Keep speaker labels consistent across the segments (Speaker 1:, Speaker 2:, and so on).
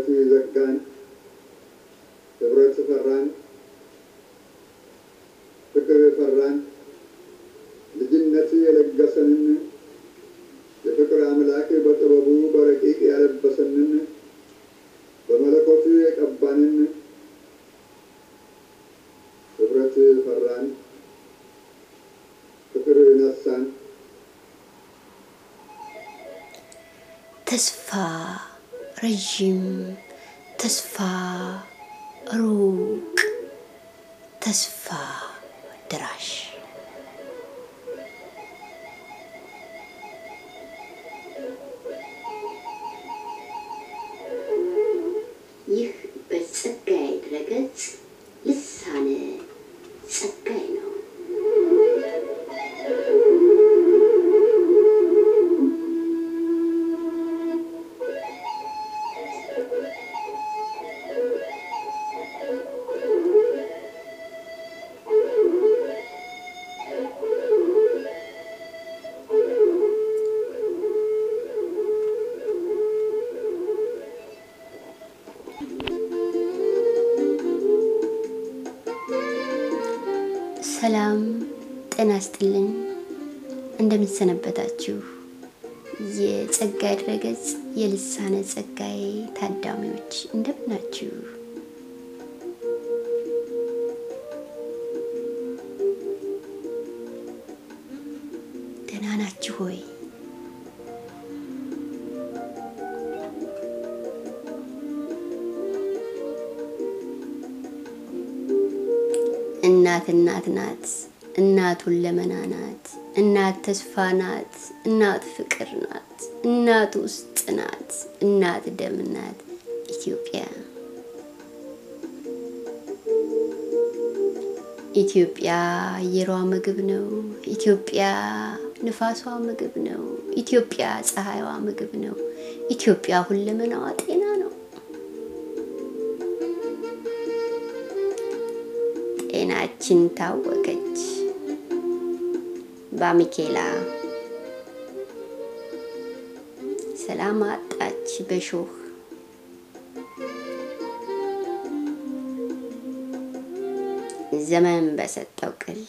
Speaker 1: ዘጋን፣ ህብረት ፈራን፣ ፍቅር ፈራን፣ ልጅነት የለገሰንን የፍቅር አምላክ በጥበቡ በረቂቅ ያለበሰንን በመለኮቱ የቀባንን ህብረት ፈራን፣ ፍቅር ነሳን።
Speaker 2: ተስፋ ረዥም፣ ተስፋ ሩቅ፣ ተስፋ ድራሽ
Speaker 3: ይህ በጸጋዬ ድረገጽ ልሳነ ጸጋዬ ነው።
Speaker 2: ሰላም ጤና ይስጥልኝ። እንደምንሰነበታችሁ የጸጋዬ ድረገጽ የልሳነ ጸጋዬ ታዳሚዎች እንደምናችሁ። ደህና ናችሁ ሆይ? እናት እናት ናት። እናቱን ለመና ናት። እናት ተስፋ ናት። እናት ፍቅር ናት። እናት ውስጥ ናት። እናት ደም ናት። ኢትዮጵያ ኢትዮጵያ አየሯ ምግብ ነው። ኢትዮጵያ ንፋሷ ምግብ ነው። ኢትዮጵያ ፀሐይዋ ምግብ ነው። ኢትዮጵያ ሁለመናዋ ጤና ነው። ጤናችን ታወከች በሚኬላ ሰላም አጣች በሾህ ዘመን በሰጠው ቅል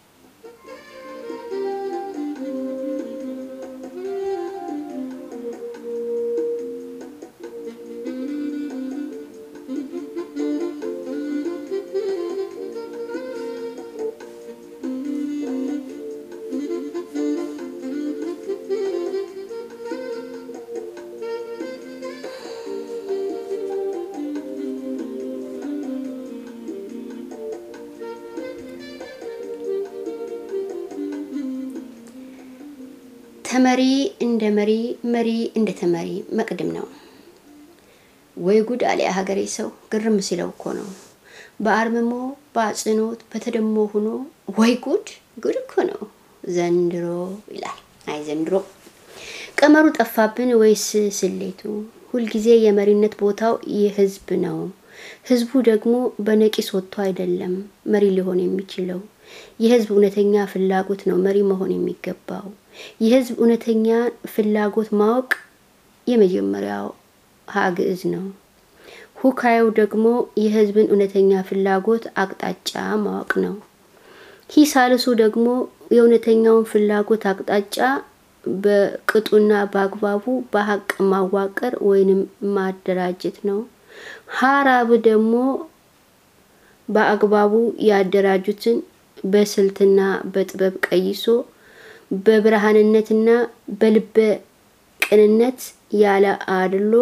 Speaker 2: ተመሪ እንደ መሪ መሪ እንደ ተመሪ መቅድም ነው። ወይ ጉድ አለ ሀገሬ ሰው ግርም ሲለው እኮ ነው። በአርምሞ በአጽንኦት በተደሞ ሆኖ ወይ ጉድ ጉድ እኮ ነው ዘንድሮ ይላል። አይ ዘንድሮ ቀመሩ ጠፋብን ወይስ ስሌቱ? ሁልጊዜ የመሪነት ቦታው የህዝብ ነው። ህዝቡ ደግሞ በነቂስ ወጥቶ አይደለም መሪ ሊሆን የሚችለው። የህዝብ እውነተኛ ፍላጎት ነው መሪ መሆን የሚገባው። የህዝብ እውነተኛ ፍላጎት ማወቅ የመጀመሪያው ሀግዕዝ ነው። ሁካዩ ደግሞ የህዝብን እውነተኛ ፍላጎት አቅጣጫ ማወቅ ነው። ሂሳልሱ ደግሞ የእውነተኛውን ፍላጎት አቅጣጫ በቅጡና በአግባቡ በሀቅ ማዋቀር ወይንም ማደራጀት ነው። ሀራብ ደግሞ በአግባቡ ያደራጁትን በስልትና በጥበብ ቀይሶ በብርሃንነትና በልበ ቅንነት ያለ አድሎ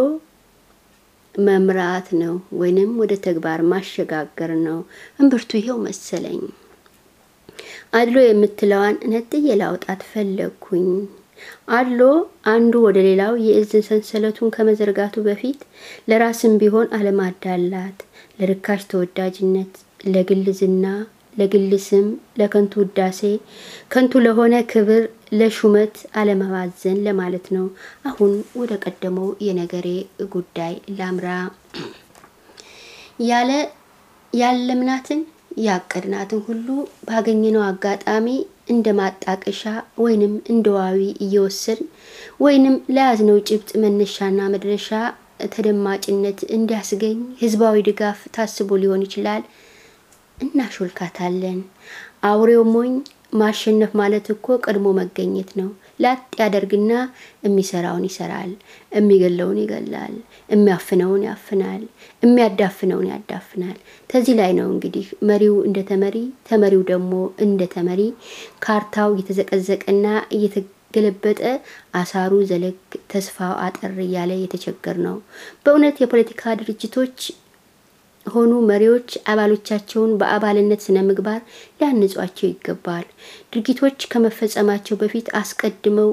Speaker 2: መምራት ነው፣ ወይንም ወደ ተግባር ማሸጋገር ነው። እምብርቱ ይሄው መሰለኝ። አድሎ የምትለዋን ነጥዬ ላውጣት ፈለግኩኝ። አድሎ አንዱ ወደ ሌላው የእዝን ሰንሰለቱን ከመዘርጋቱ በፊት ለራስም ቢሆን አለማዳላት፣ ለርካሽ ተወዳጅነት፣ ለግል ዝና ለግል ስም፣ ለከንቱ ውዳሴ፣ ከንቱ ለሆነ ክብር፣ ለሹመት አለመባዘን ለማለት ነው። አሁን ወደ ቀደመው የነገሬ ጉዳይ ላምራ። ያለ ያለምናትን ያቀድናትን ሁሉ ባገኘነው አጋጣሚ እንደ ማጣቀሻ ወይንም እንደ ዋቢ እየወሰድን ወይንም ለያዝነው ጭብጥ መነሻና መድረሻ ተደማጭነት እንዲያስገኝ ህዝባዊ ድጋፍ ታስቦ ሊሆን ይችላል። እናሾልካታለን። አውሬው ሞኝ ማሸነፍ ማለት እኮ ቀድሞ መገኘት ነው። ላጥ ያደርግና የሚሰራውን ይሰራል፣ የሚገለውን ይገላል፣ የሚያፍነውን ያፍናል፣ የሚያዳፍነውን ያዳፍናል። ከዚህ ላይ ነው እንግዲህ መሪው እንደ ተመሪ፣ ተመሪው ደግሞ እንደ ተመሪ ካርታው እየተዘቀዘቀና እየተገለበጠ አሳሩ ዘለግ ተስፋው አጠር እያለ የተቸገር ነው። በእውነት የፖለቲካ ድርጅቶች ሆኑ መሪዎች አባሎቻቸውን በአባልነት ስነ ምግባር ሊያንጿቸው ይገባል። ድርጊቶች ከመፈጸማቸው በፊት አስቀድመው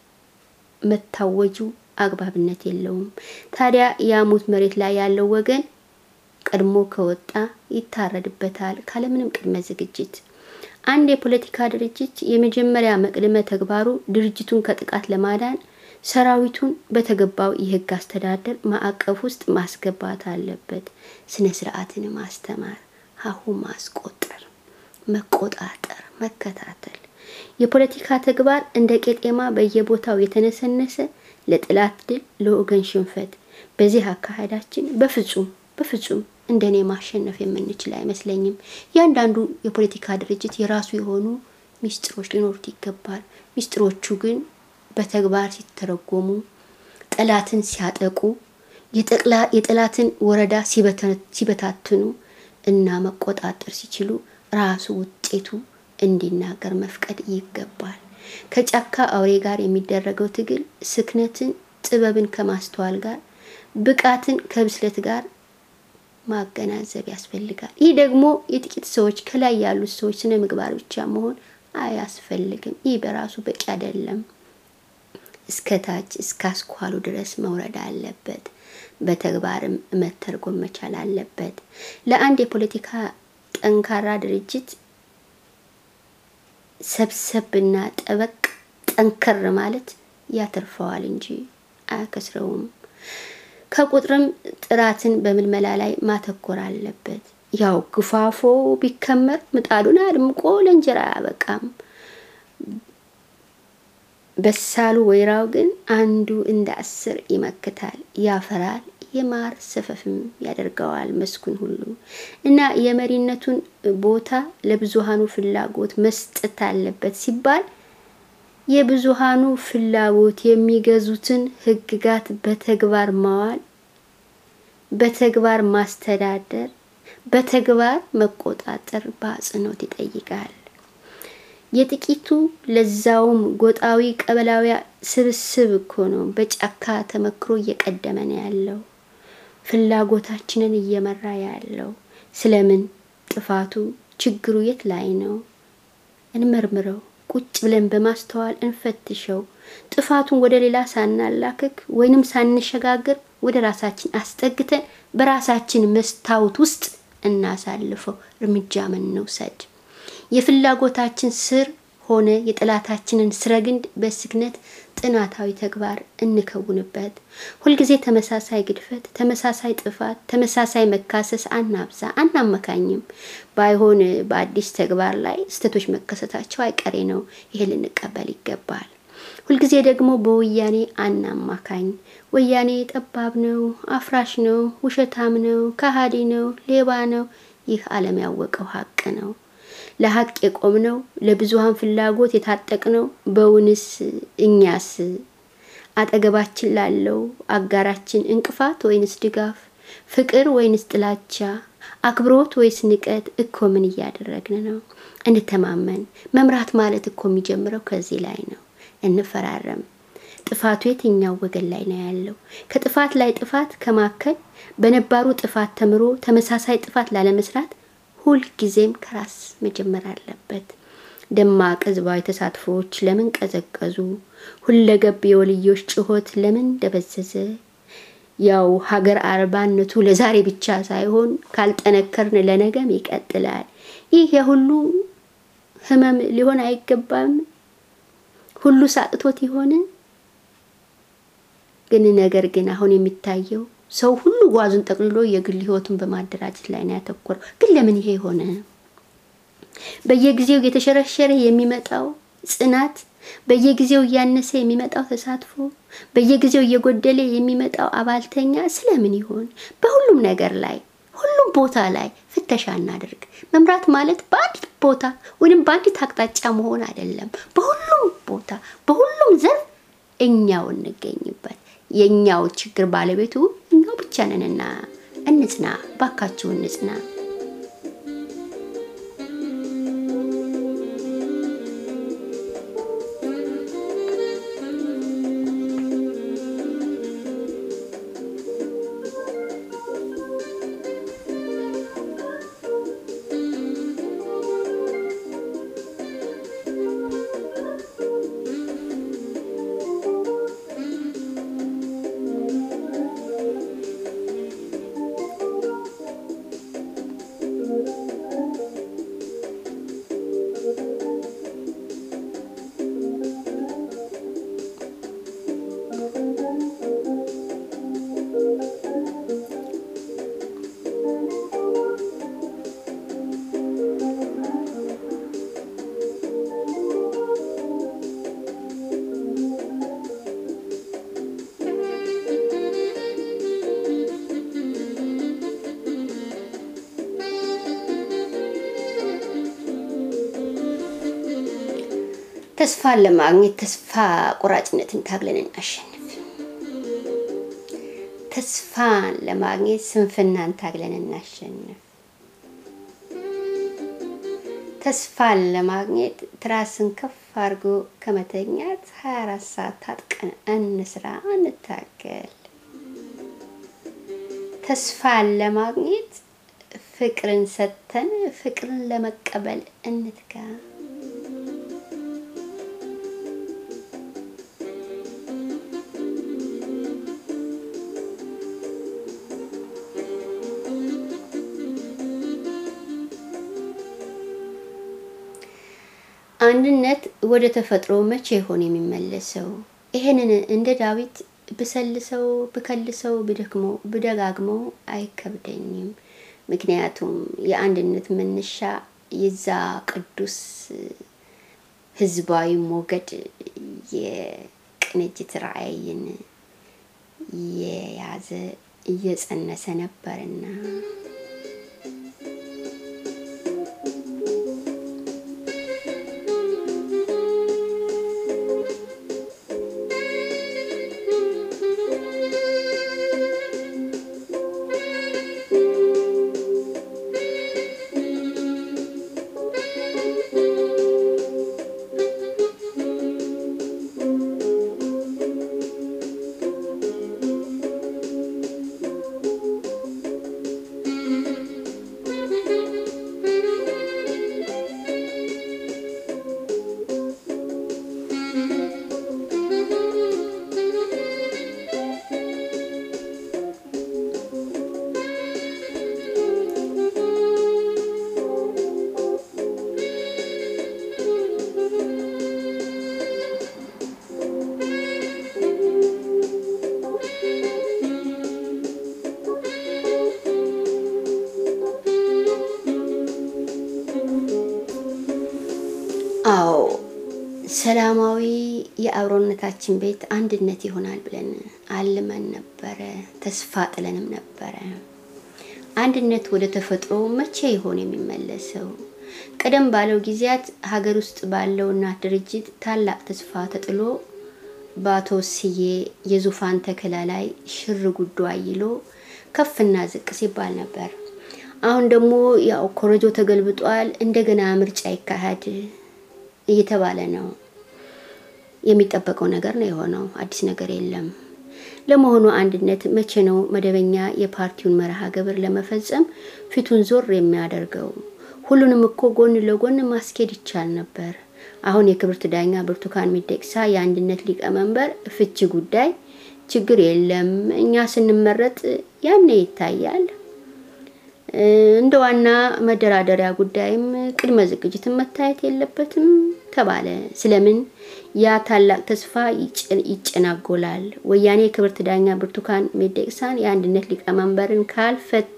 Speaker 2: መታወጁ አግባብነት የለውም። ታዲያ የሙት መሬት ላይ ያለው ወገን ቀድሞ ከወጣ ይታረድበታል ካለምንም ቅድመ ዝግጅት። አንድ የፖለቲካ ድርጅት የመጀመሪያ መቅድመ ተግባሩ ድርጅቱን ከጥቃት ለማዳን ሰራዊቱን በተገባው የሕግ አስተዳደር ማዕቀፍ ውስጥ ማስገባት አለበት። ስነ ስርዓትን ማስተማር፣ ሀሁ ማስቆጠር፣ መቆጣጠር፣ መከታተል። የፖለቲካ ተግባር እንደ ቄጤማ በየቦታው የተነሰነሰ ለጥላት ድል፣ ለወገን ሽንፈት። በዚህ አካሄዳችን በፍጹም በፍጹም እንደኔ ማሸነፍ የምንችል አይመስለኝም። እያንዳንዱ የፖለቲካ ድርጅት የራሱ የሆኑ ሚስጥሮች ሊኖሩት ይገባል። ሚስጥሮቹ ግን በተግባር ሲተረጎሙ ጠላትን ሲያጠቁ የጠላትን ወረዳ ሲበታትኑ እና መቆጣጠር ሲችሉ ራሱ ውጤቱ እንዲናገር መፍቀድ ይገባል። ከጫካ አውሬ ጋር የሚደረገው ትግል ስክነትን፣ ጥበብን ከማስተዋል ጋር ብቃትን ከብስለት ጋር ማገናዘብ ያስፈልጋል። ይህ ደግሞ የጥቂት ሰዎች ከላይ ያሉት ሰዎች ስነ ምግባር ብቻ መሆን አያስፈልግም። ይህ በራሱ በቂ አይደለም። እስከ ታች እስከ አስኳሉ ድረስ መውረድ አለበት። በተግባርም መተርጎም መቻል አለበት። ለአንድ የፖለቲካ ጠንካራ ድርጅት ሰብሰብና ጠበቅ ጠንከር ማለት ያተርፈዋል እንጂ አያከስረውም። ከቁጥርም ጥራትን በምልመላ ላይ ማተኮር አለበት። ያው ግፋፎ ቢከመር ምጣዱን አድምቆ ለእንጀራ አያበቃም። በሳሉ ወይራው ግን አንዱ እንደ አስር ይመክታል፣ ያፈራል፣ የማር ሰፈፍም ያደርገዋል መስኩን ሁሉ እና የመሪነቱን ቦታ ለብዙሃኑ ፍላጎት መስጠት አለበት ሲባል የብዙሃኑ ፍላጎት የሚገዙትን ሕግጋት በተግባር ማዋል፣ በተግባር ማስተዳደር፣ በተግባር መቆጣጠር በአጽንኦት ይጠይቃል። የጥቂቱ ለዛውም ጎጣዊ ቀበላዊ ስብስብ እኮ ነው በጫካ ተመክሮ እየቀደመ ነው ያለው፣ ፍላጎታችንን እየመራ ያለው። ስለምን ጥፋቱ ችግሩ የት ላይ ነው? እንመርምረው። ቁጭ ብለን በማስተዋል እንፈትሸው። ጥፋቱን ወደ ሌላ ሳናላክክ ወይንም ሳንሸጋገር ወደ ራሳችን አስጠግተን በራሳችን መስታወት ውስጥ እናሳልፈው። እርምጃ እንውሰድ። የፍላጎታችን ስር ሆነ የጠላታችንን ስረ ግንድ በስክነት ጥናታዊ ተግባር እንከውንበት። ሁልጊዜ ተመሳሳይ ግድፈት፣ ተመሳሳይ ጥፋት፣ ተመሳሳይ መካሰስ አናብዛ፣ አናመካኝም። ባይሆን በአዲስ ተግባር ላይ ስህተቶች መከሰታቸው አይቀሬ ነው። ይሄ ልንቀበል ይገባል። ሁልጊዜ ደግሞ በወያኔ አናማካኝ። ወያኔ ጠባብ ነው፣ አፍራሽ ነው፣ ውሸታም ነው፣ ከሃዲ ነው፣ ሌባ ነው። ይህ ዓለም ያወቀው ሀቅ ነው። ለሀቅ የቆምነው ለብዙሃን ፍላጎት የታጠቅነው በውንስ እኛስ አጠገባችን ላለው አጋራችን እንቅፋት ወይንስ ድጋፍ፣ ፍቅር ወይንስ ጥላቻ፣ አክብሮት ወይስ ንቀት እኮ ምን እያደረግን ነው? እንተማመን። መምራት ማለት እኮ የሚጀምረው ከዚህ ላይ ነው። እንፈራረም። ጥፋቱ የትኛው ወገን ላይ ነው ያለው? ከጥፋት ላይ ጥፋት ከማከል በነባሩ ጥፋት ተምሮ ተመሳሳይ ጥፋት ላለመስራት ሁልጊዜም ከራስ መጀመር አለበት። ደማቅ ህዝባዊ ተሳትፎዎች ለምን ቀዘቀዙ? ሁለገብ የወልዮች ጩኸት ለምን ደበዘዘ? ያው ሀገር አልባነቱ ለዛሬ ብቻ ሳይሆን ካልጠነከርን ለነገም ይቀጥላል። ይህ የሁሉ ህመም ሊሆን አይገባም። ሁሉ ሳቅቶት ይሆን? ግን ነገር ግን አሁን የሚታየው ሰው ሁሉ ጓዙን ጠቅልሎ የግል ህይወቱን በማደራጀት ላይ ነው ያተኮረው። ግን ለምን ይሄ ሆነ? በየጊዜው የተሸረሸረ የሚመጣው ጽናት በየጊዜው እያነሰ የሚመጣው ተሳትፎ፣ በየጊዜው እየጎደለ የሚመጣው አባልተኛ ስለምን ይሆን? በሁሉም ነገር ላይ ሁሉም ቦታ ላይ ፍተሻ እናድርግ። መምራት ማለት በአንዲት ቦታ ወይም በአንዲት አቅጣጫ መሆን አይደለም። በሁሉም ቦታ በሁሉም ዘርፍ እኛው እንገኝበት። የእኛው ችግር ባለቤቱ እኛው ብቻ ነንና እንጽና፣ ባካችሁ እንጽና። ተስፋን ለማግኘት ተስፋ ቆራጭነትን ታግለን እናሸንፍ። ተስፋን ለማግኘት ስንፍናን ታግለን እናሸንፍ። ተስፋን ለማግኘት ትራስን ከፍ አድርጎ ከመተኛት 24 ሰዓት ታጥቀን እንስራ፣ እንታገል። ተስፋን ለማግኘት ፍቅርን ሰጥተን ፍቅርን ለመቀበል እንትጋ። አንድነት ወደ ተፈጥሮ መቼ ይሆን የሚመለሰው? ይሄንን እንደ ዳዊት ብሰልሰው ብከልሰው ብደክመው ብደጋግመው አይከብደኝም። ምክንያቱም የአንድነት መነሻ የዛ ቅዱስ ህዝባዊ ሞገድ የቅንጅት ራዕይን የያዘ እየጸነሰ ነበርና አዎ ሰላማዊ የአብሮነታችን ቤት አንድነት ይሆናል ብለን አልመን ነበረ፣ ተስፋ ጥለንም ነበረ። አንድነት ወደ ተፈጥሮ መቼ ይሆን የሚመለሰው? ቀደም ባለው ጊዜያት ሀገር ውስጥ ባለው እናት ድርጅት ታላቅ ተስፋ ተጥሎ በአቶ ስዬ የዙፋን ተከላ ላይ ሽር ጉዶ አይሎ ከፍና ዝቅ ሲባል ነበር። አሁን ደግሞ ያው ኮረጆ ተገልብጧል፣ እንደገና ምርጫ ይካሄድ እየተባለ ነው። የሚጠበቀው ነገር ነው የሆነው። አዲስ ነገር የለም። ለመሆኑ አንድነት መቼ ነው መደበኛ የፓርቲውን መርሃ ግብር ለመፈጸም ፊቱን ዞር የሚያደርገው? ሁሉንም እኮ ጎን ለጎን ማስኬድ ይቻል ነበር። አሁን የክብርት ዳኛ ብርቱካን ሚደቅሳ የአንድነት ሊቀመንበር ፍቺ ጉዳይ ችግር የለም እኛ ስንመረጥ ያኔ ይታያል እንደ ዋና መደራደሪያ ጉዳይም ቅድመ ዝግጅትን መታየት የለበትም ተባለ። ስለምን ያ ታላቅ ተስፋ ይጨናጎላል? ወያኔ የክብርት ዳኛ ብርቱካን ሚደቅሳን የአንድነት ሊቀመንበርን ካልፈታ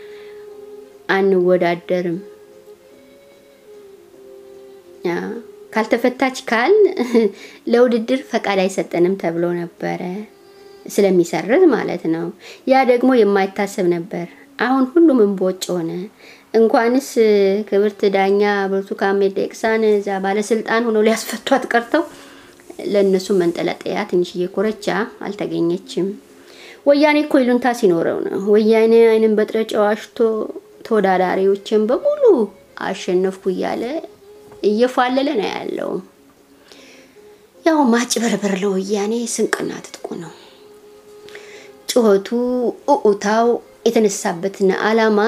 Speaker 2: አንወዳደርም፣ ካልተፈታች ካል ለውድድር ፈቃድ አይሰጠንም ተብሎ ነበረ። ስለሚሰርዝ ማለት ነው። ያ ደግሞ የማይታሰብ ነበር። አሁን ሁሉም እምቦጭ ሆነ። እንኳንስ ክብርት ዳኛ ብርቱካን ሚደቅሳን እዛ ባለስልጣን ሆነው ሊያስፈቷት ቀርተው ለእነሱ መንጠለጠያ ትንሽዬ ኮረቻ አልተገኘችም። ወያኔ እኮ ይሉንታ ሲኖረው ነው። ወያኔ አይንን በጥረጫ ዋሽቶ ተወዳዳሪዎችን በሙሉ አሸነፍኩ እያለ እየፏለለ ነው ያለው። ያው ማጭበርበር ለወያኔ ስንቅና ትጥቁ ነው። ጩኸቱ፣ እኡታው የተነሳበትን አላማ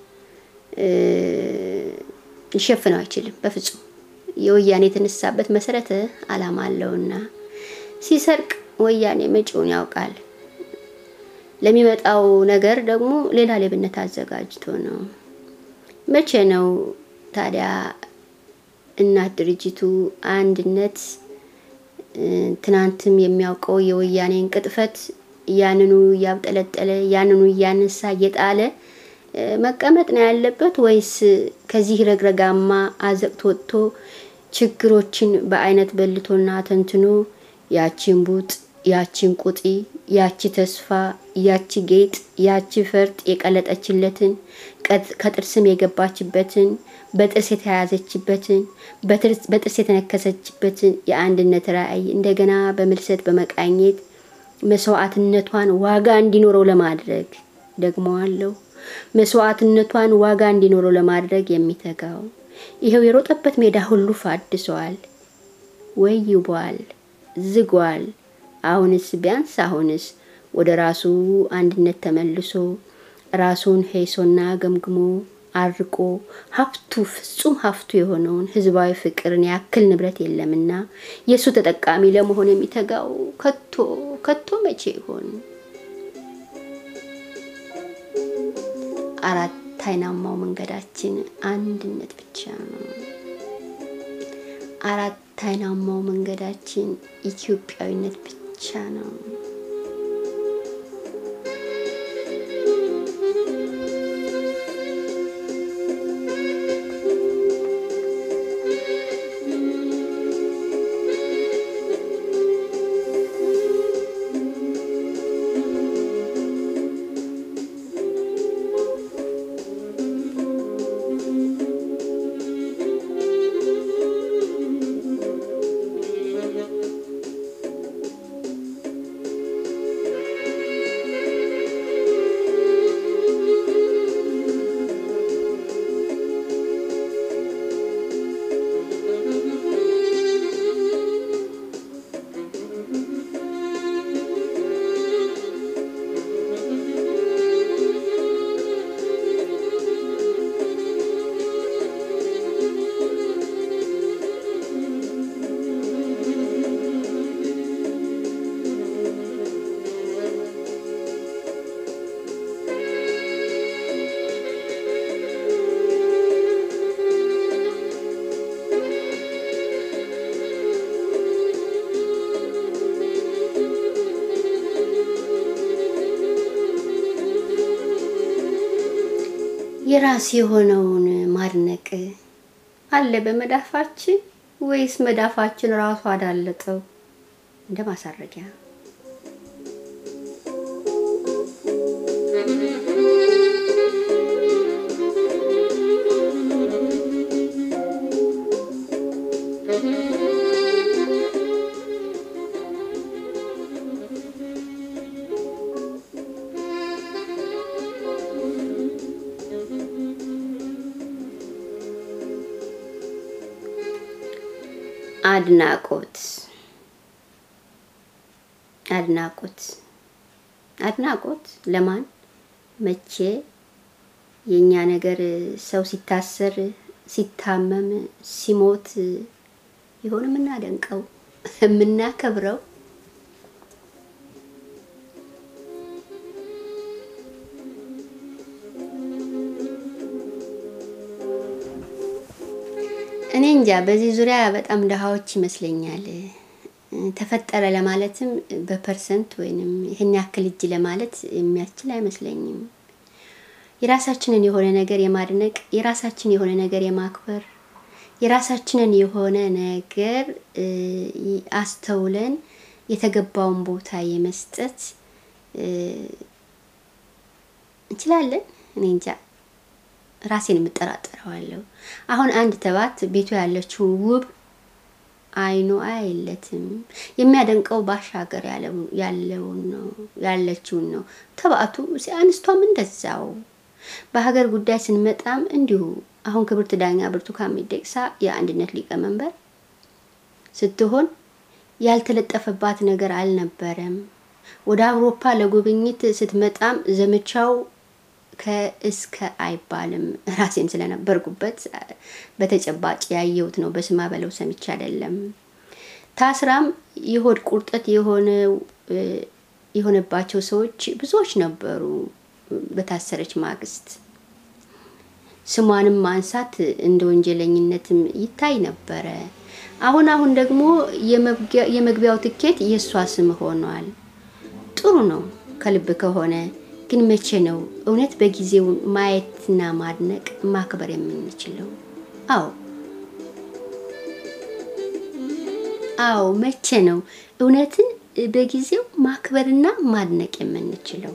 Speaker 2: ሊሸፍነው አይችልም በፍጹም። የወያኔ የተነሳበት መሰረተ አላማ አለውና ሲሰርቅ ወያኔ መጪውን ያውቃል። ለሚመጣው ነገር ደግሞ ሌላ ሌብነት አዘጋጅቶ ነው። መቼ ነው ታዲያ እናት ድርጅቱ አንድነት ትናንትም የሚያውቀው የወያኔን ቅጥፈት ያንኑ እያብጠለጠለ ያንኑ እያነሳ እየጣለ መቀመጥ ነው ያለበት ወይስ ከዚህ ረግረጋማ አዘቅት ወጥቶ ችግሮችን በአይነት በልቶና ተንትኖ ያቺን ቡጥ ያቺን ቁጢ ያቺ ተስፋ ያቺ ጌጥ ያቺ ፈርጥ የቀለጠችለትን ከጥርስም የገባችበትን በጥርስ የተያያዘችበትን በጥርስ የተነከሰችበትን የአንድነት ራዕይ እንደገና በምልሰት በመቃኘት መስዋዕትነቷን ዋጋ እንዲኖረው ለማድረግ ደግሞ አለው መስዋዕትነቷን ዋጋ እንዲኖረው ለማድረግ የሚተጋው ይኸው የሮጠበት ሜዳ ሁሉ ፋድሷል፣ ወይቧል፣ ዝጓል። አሁንስ ቢያንስ አሁንስ ወደ ራሱ አንድነት ተመልሶ ራሱን ሄሶና ገምግሞ አርቆ ሀብቱ ፍጹም ሀብቱ የሆነውን ህዝባዊ ፍቅርን ያክል ንብረት የለምና የእሱ ተጠቃሚ ለመሆን የሚተጋው ከቶ ከቶ መቼ ይሆን? አራት አይናማው መንገዳችን አንድነት ብቻ ነው። አራት አይናማው መንገዳችን ኢትዮጵያዊነት ብቻ ነው። የራስ የሆነውን ማድነቅ አለ በመዳፋችን ወይስ መዳፋችን ራሱ አዳለጠው እንደ ማሳረጊያ? አድናቆት አድናቆት አድናቆት ለማን መቼ? የኛ ነገር ሰው ሲታሰር፣ ሲታመም፣ ሲሞት ይሆን የምናደንቀው የምናከብረው? እኔ እንጃ። በዚህ ዙሪያ በጣም ድሃዎች ይመስለኛል። ተፈጠረ ለማለትም በፐርሰንት ወይንም ይህን ያክል እጅ ለማለት የሚያስችል አይመስለኝም። የራሳችንን የሆነ ነገር የማድነቅ የራሳችን የሆነ ነገር የማክበር የራሳችንን የሆነ ነገር አስተውለን የተገባውን ቦታ የመስጠት እንችላለን። እኔ እንጃ ራሴን የምጠራጠረዋለሁ። አሁን አንድ ተባት ቤቱ ያለችውን ውብ አይኑ አየለትም የሚያደንቀው ባሻገር ያለውን ነው ያለችውን ነው። ተባቱ አንስቷም እንደዛው። በሀገር ጉዳይ ስንመጣም እንዲሁ አሁን ክብርት ዳኛ ብርቱካን ሚደቅሳ የአንድነት ሊቀመንበር ስትሆን ያልተለጠፈባት ነገር አልነበረም። ወደ አውሮፓ ለጉብኝት ስትመጣም ዘመቻው ከእስከ አይባልም። ራሴን ስለነበርኩበት በተጨባጭ ያየሁት ነው። በስማ በለው ሰምቼ አይደለም። ታስራም የሆድ ቁርጠት የሆነባቸው ሰዎች ብዙዎች ነበሩ። በታሰረች ማግስት ስሟንም ማንሳት እንደ ወንጀለኝነትም ይታይ ነበረ። አሁን አሁን ደግሞ የመግቢያው ትኬት የእሷ ስም ሆኗል። ጥሩ ነው ከልብ ከሆነ ግን መቼ ነው እውነት በጊዜው ማየትና ማድነቅ ማክበር የምንችለው? አዎ አዎ፣ መቼ ነው እውነትን በጊዜው ማክበርና ማድነቅ የምንችለው?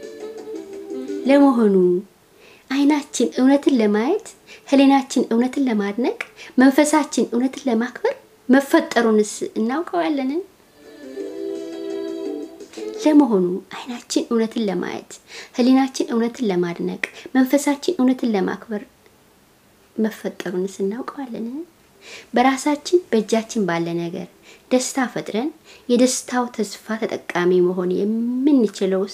Speaker 2: ለመሆኑ ዓይናችን እውነትን ለማየት፣ ሕሊናችን እውነትን ለማድነቅ፣ መንፈሳችን እውነትን ለማክበር መፈጠሩንስ እናውቀዋለን? ለመሆኑ ዓይናችን እውነትን ለማየት፣ ሕሊናችን እውነትን ለማድነቅ፣ መንፈሳችን እውነትን ለማክበር መፈጠሩንስ እናውቀዋለን? በራሳችን በእጃችን ባለ ነገር ደስታ ፈጥረን የደስታው ተስፋ ተጠቃሚ መሆን የምንችለውስ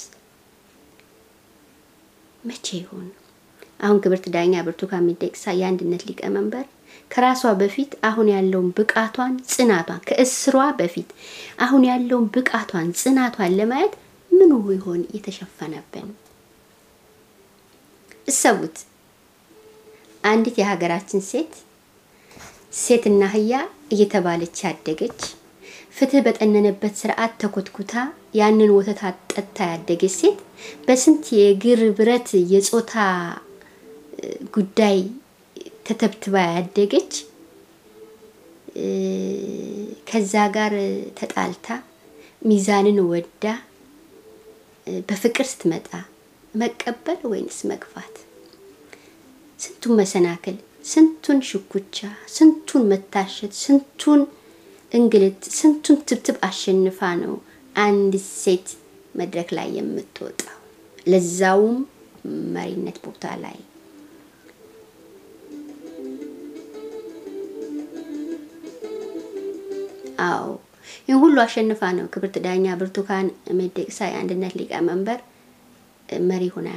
Speaker 2: መቼ ይሆን? አሁን ክብርት ዳኛ ብርቱካን ሚደቅሳ የአንድነት ሊቀመንበር ከራሷ በፊት አሁን ያለውን ብቃቷን ጽናቷን ከእስሯ በፊት አሁን ያለውን ብቃቷን ጽናቷን ለማየት ምኑ ይሆን የተሸፈነብን? እሰቡት። አንዲት የሀገራችን ሴት ሴትና አህያ እየተባለች ያደገች ፍትህ በጠነነበት ስርዓት ተኮትኩታ ያንን ወተት ጠጥታ ያደገች ሴት በስንት የእግር ብረት የጾታ ጉዳይ ተተብትባ ያደገች ከዛ ጋር ተጣልታ ሚዛንን ወዳ በፍቅር ስትመጣ መቀበል ወይንስ መግፋት? ስንቱን መሰናክል፣ ስንቱን ሽኩቻ፣ ስንቱን መታሸት፣ ስንቱን እንግልት፣ ስንቱን ትብትብ አሸንፋ ነው አንዲት ሴት መድረክ ላይ የምትወጣው ለዛውም መሪነት ቦታ ላይ አዎ ይህን ሁሉ አሸንፋ ነው ክብርት ዳኛ ብርቱካን ሚደቅሳ የአንድነት ሊቀመንበር መሪ ሁና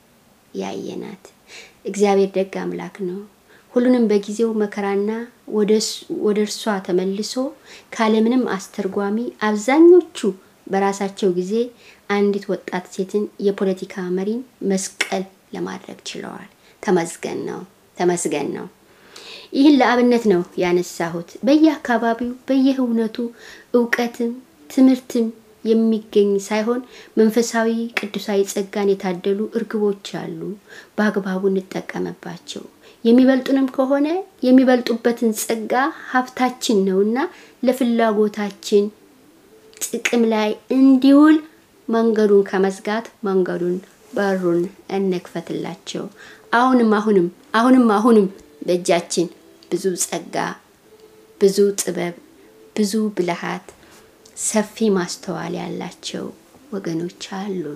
Speaker 2: ያየናት። እግዚአብሔር ደግ አምላክ ነው። ሁሉንም በጊዜው መከራና ወደ እርሷ ተመልሶ ካለምንም አስተርጓሚ አብዛኞቹ በራሳቸው ጊዜ አንዲት ወጣት ሴትን የፖለቲካ መሪን መስቀል ለማድረግ ችለዋል። ተመስገን ነው፣ ተመስገን ነው። ይህን ለአብነት ነው ያነሳሁት። በየአካባቢው በየእውነቱ እውቀትም ትምህርትም የሚገኝ ሳይሆን መንፈሳዊ ቅዱሳዊ ጸጋን የታደሉ እርግቦች አሉ። በአግባቡ እንጠቀምባቸው። የሚበልጡንም ከሆነ የሚበልጡበትን ጸጋ ሀብታችን ነውና ለፍላጎታችን ጥቅም ላይ እንዲውል መንገዱን ከመዝጋት መንገዱን በሩን እንክፈትላቸው። አሁንም አሁንም አሁንም አሁንም በእጃችን ብዙ ጸጋ፣ ብዙ ጥበብ፣ ብዙ ብልሃት፣ ሰፊ ማስተዋል ያላቸው ወገኖች አሉን።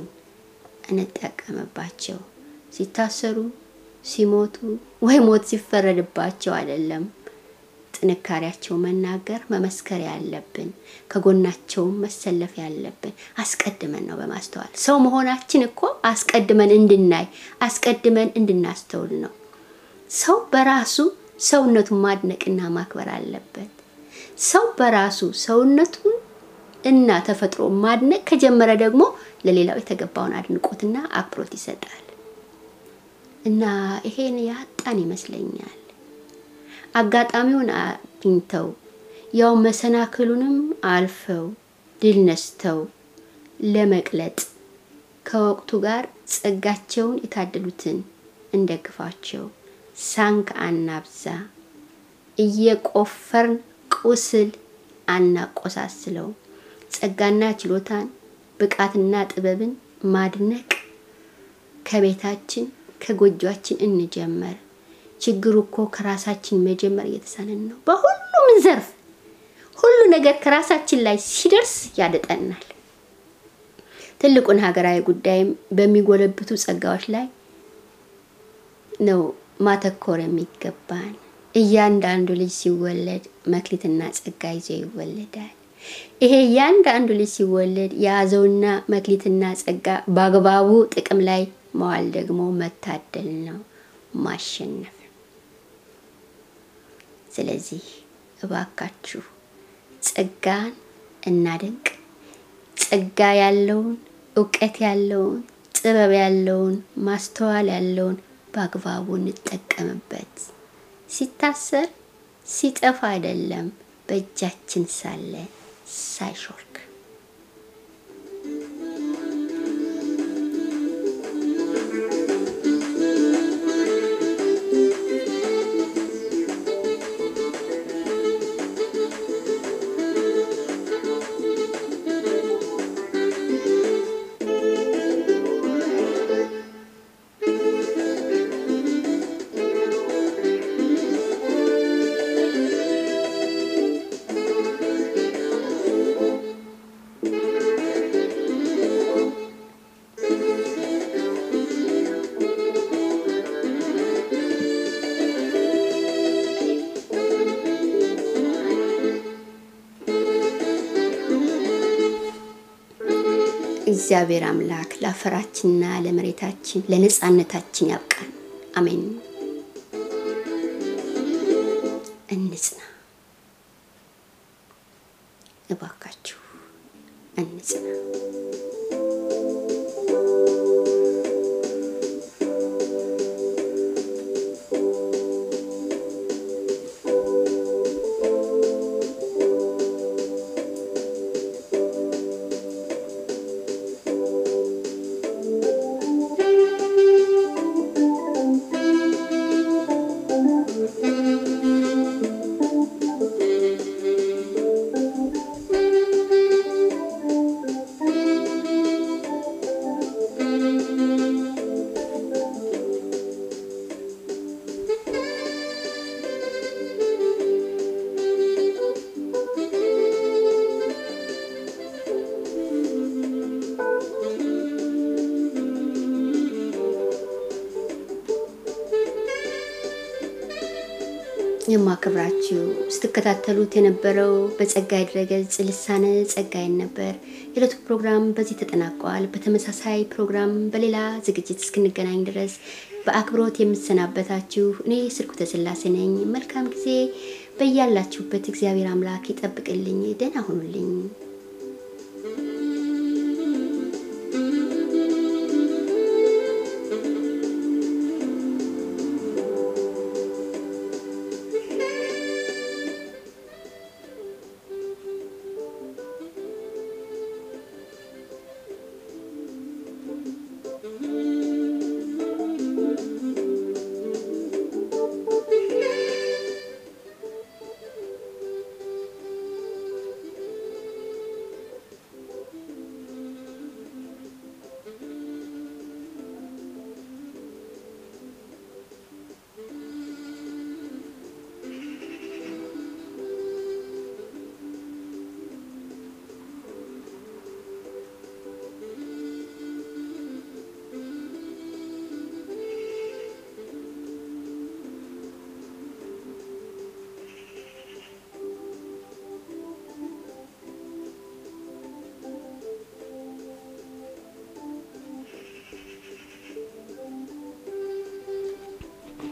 Speaker 2: እንጠቀምባቸው። ሲታሰሩ፣ ሲሞቱ ወይ ሞት ሲፈረድባቸው አይደለም ጥንካሬያቸው መናገር መመስከር ያለብን ከጎናቸውም መሰለፍ ያለብን አስቀድመን ነው በማስተዋል ሰው መሆናችን እኮ አስቀድመን እንድናይ አስቀድመን እንድናስተውል ነው። ሰው በራሱ ሰውነቱን ማድነቅና ማክበር አለበት። ሰው በራሱ ሰውነቱን እና ተፈጥሮ ማድነቅ ከጀመረ ደግሞ ለሌላው የተገባውን አድንቆትና አክብሮት ይሰጣል እና ይሄን ያጣን ይመስለኛል። አጋጣሚውን አግኝተው ያው መሰናክሉንም አልፈው ድል ነስተው ለመቅለጥ ከወቅቱ ጋር ጸጋቸውን የታደሉትን እንደግፋቸው። ሳንክ አናብዛ። እየቆፈርን ቁስል አናቆሳስለው። ጸጋና ችሎታን ብቃትና ጥበብን ማድነቅ ከቤታችን ከጎጇችን እንጀመር። ችግሩ እኮ ከራሳችን መጀመር እየተሳነን ነው። በሁሉም ዘርፍ ሁሉ ነገር ከራሳችን ላይ ሲደርስ ያደጠናል። ትልቁን ሀገራዊ ጉዳይም በሚጎለብቱ ጸጋዎች ላይ ነው ማተኮር የሚገባን። እያንዳንዱ ልጅ ሲወለድ መክሊትና ጸጋ ይዞ ይወለዳል። ይሄ እያንዳንዱ ልጅ ሲወለድ የያዘውና መክሊትና ጸጋ በአግባቡ ጥቅም ላይ መዋል ደግሞ መታደል ነው፣ ማሸነፍ። ስለዚህ እባካችሁ ጸጋን እናደንቅ። ጸጋ ያለውን እውቀት ያለውን ጥበብ ያለውን ማስተዋል ያለውን በአግባቡ እንጠቀምበት። ሲታሰር ሲጠፋ አይደለም፣ በእጃችን ሳለ ሳይሾልክ። እግዚአብሔር አምላክ ለአፈራችንና ለመሬታችን ለነጻነታችን ያብቃን። አሜን። እንጽና፣ እባካችሁ እንጽና። የማከብራችሁ ስትከታተሉት የነበረው በጸጋይ ድረገጽ ልሳነ ጸጋይን ነበር። የዕለቱ ፕሮግራም በዚህ ተጠናቋል። በተመሳሳይ ፕሮግራም በሌላ ዝግጅት እስክንገናኝ ድረስ በአክብሮት የምሰናበታችሁ እኔ ስርኩተ ስላሴ ነኝ። መልካም ጊዜ በያላችሁበት እግዚአብሔር አምላክ ይጠብቅልኝ። ደህና ሁኑልኝ።